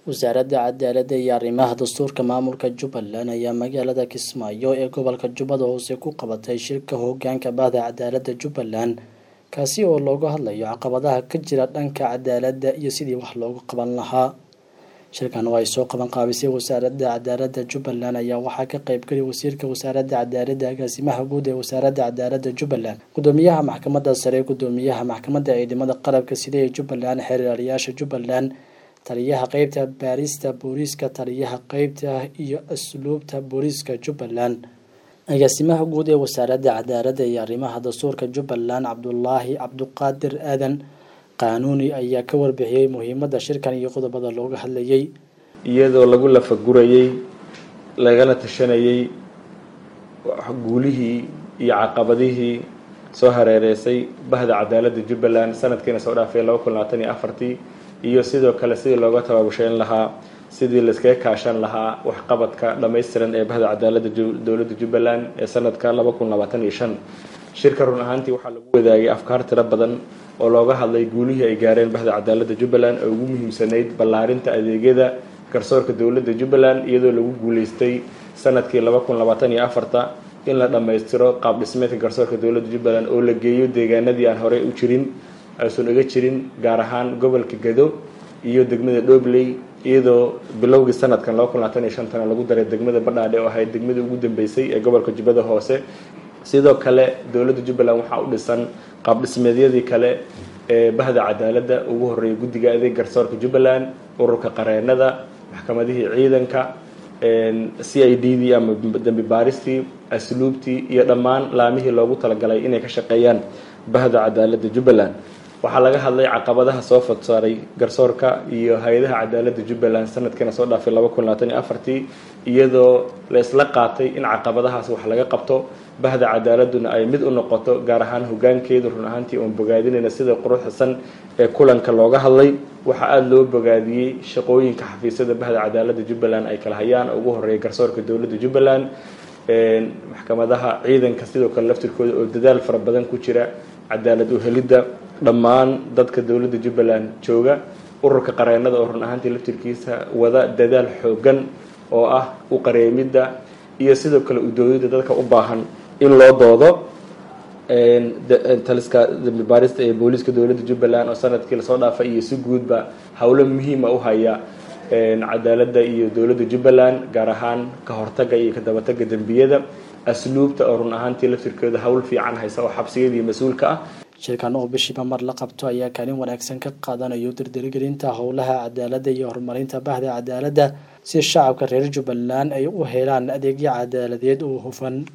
wasaaradda cadaaladda iyo arrimaha dastuurka maamulka jubbaland ayaa magaalada kismaayo ee gobolka jubbada hoose ku qabatay shirka hoggaanka bahda cadaaladda jubbaland kaasi oo looga hadlayo caqabadaha ka jira dhanka cadaaladda iyo sidii wax loogu qaban lahaa shirkan oo ay soo qaban qaabisay wasaaradda cadaaladda jubbaland ayaa waxaa ka qaybgeli wasiirka wasaaradda cadaaladda agaasimaha guud ee wasaaradda cadaaladda jubbaland gudoomiyaha maxkamadda sare gudoomiyaha maxkamadda ciidamada qalabka sida ee jubbaland xeeryaalayaasha jubbaland taliyaha qeybta baarista booliiska taliyaha qeybta iyo asluubta booliiska jubbaland agaasimaha guud ee wasaaradda cadaaladda iyo arrimaha dastuurka jubbaland cabdulaahi cabduqaadir aadan qaanuuni ayaa ka warbixiyey muhiimadda shirkan iyo qodobada looga hadlayay iyadoo lagu lafagurayey lagala tashanayey guulihii iyo caqabadihii soo hareereysay bahda cadaaladda jubbaland sanadkiina soo dhaafay laba kun labaatan iyo afartii iyo sidoo kale sidii looga tabaabusheyn lahaa sidii layskaga kaashan lahaa waxqabadka dhammaystiran ee bahda cadaaladda dowladda jubbaland ee sanadka laba kun labaatan iyo shan shirka run ahaantii waxaa lagu wadaagay afkaar tiro badan oo looga hadlay guulihii ay gaareen bahda cadaaladda jubbaland oo ugu muhiimsanayd ballaarinta adeegyada garsoorka dowladda jubbaland iyadoo lagu guuleystay sanadkii laba kun labaatan iyo afarta in la dhammaystiro qaab dhismeedka garsoorka dowladda jubbaland oo la geeyo deegaanadii aan horey u jirin aysan uga jirin gaar ahaan gobolka gado iyo degmada dhobley iyadoo bilowgii sanadkan laba kun labaatan iyo shantana lagu daray degmada badhaadhe oo ahayd degmadii ugu dambeysay ee gobolka jubbada hoose sidoo kale dowladda jubbaland waxaa u dhisan qaab dhismeedyadii kale ee bahda cadaaladda ugu horreeyay guddiga adeeg garsoorka jubbaland ururka qareenada maxkamadihii ciidanka c i d dii ama dambi baaristii asluubtii iyo dhammaan laamihii loogu talagalay inay ka shaqeeyaan bahda cadaaladda jubbaland waxaa laga hadlay caqabadaha soo fadsaaray garsoorka iyo hay-adaha cadaaladda jubbaland sanadkiina soo dhaafay laba kun labaatan iyo afartii iyadoo la isla qaatay in caqabadahaas wax laga qabto bahda cadaaladuna ay mid u noqoto gaar ahaan hogaankeedu run ahaantii oon bogaadinayna sida quruxsan ee kulanka looga hadlay waxaa aada loo bogaadiyey shaqooyinka xafiisyada bahda cadaaladda jubbaland ay kala hayaan ugu horeeya garsoorka dowladda jubbaland maxkamadaha ciidanka sidoo kale laftirkooda oo dadaal fara badan ku jira cadaalad uhelidda dhammaan dadka dowladda jubbaland jooga ururka qareenada oo run ahaantii laftirkiisa wada dadaal xoogan oo ah u qareemidda iyo sidoo kale udoodida dadka u baahan in loo doodo taliska dambi baarista ee booliiska dowladda jubbaland oo sanadkii lasoo dhaafay iyo si guudba howlo muhiima u haya cadaaladda iyo dowladda jubbaland gaar ahaan ka hortaga iyo ka dabataga dembiyada asluubta oo run ahaantii laftirkeeda howl fiican haysa oo xabsiyadii mas-uulka ah shirkan oo bishiiba mar la qabto ayaa kaalin wanaagsan ka qaadanayo dirdirgelinta howlaha cadaaladda iyo horumarinta bahda cadaaladda si shacabka reer jubbaland ay u helaan adeegyo cadaaladeed oo hufan